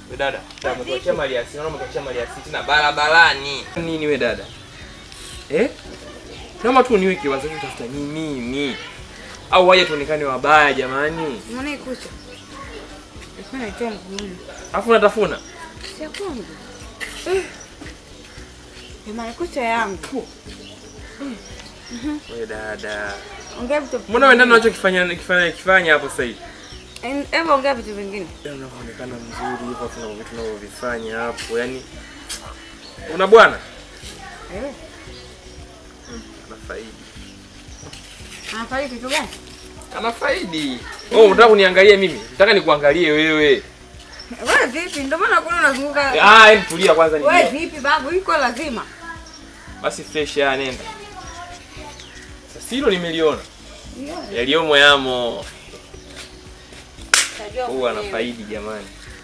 We dada, umekuachia mali asili, naona umekuachia mali asili tena barabarani. Nini we dada? Eh? Kama tu niwe kiwazo tafuta ni mimi. Au waje tuonekane wabaya jamani. Mbona ikucha? Ilikuwa naitoa mguuni. Alafu unatafuna. Si ya kwangu. Eh. Ni marikucha yangu. We dada. Ongea vitu. Mbona wewe ndani unachokifanya kifanya kifanya hapo sasa hivi? En- Hebu ongea vitu vingine. Yaani unavyoonekana mzuri hivyo kuna vitu unavyovifanya hapo. Yaani una bwana? Eh. Anafaidi. Anafanya kitu gani? Anafaidi. Oh, unataka kuniangalia mimi? Nataka nikuangalie wewe. Wewe vipi? Ndio maana kuna unazunguka. Ah, hebu tulia kwanza Wewe ni. vipi babu? Iko lazima. Basi fresh ya nenda. Sasa hilo nimeliona. Yeah. Yaliyomo yamo. Tajua Huwa mwenyewe. anafaidi jamani.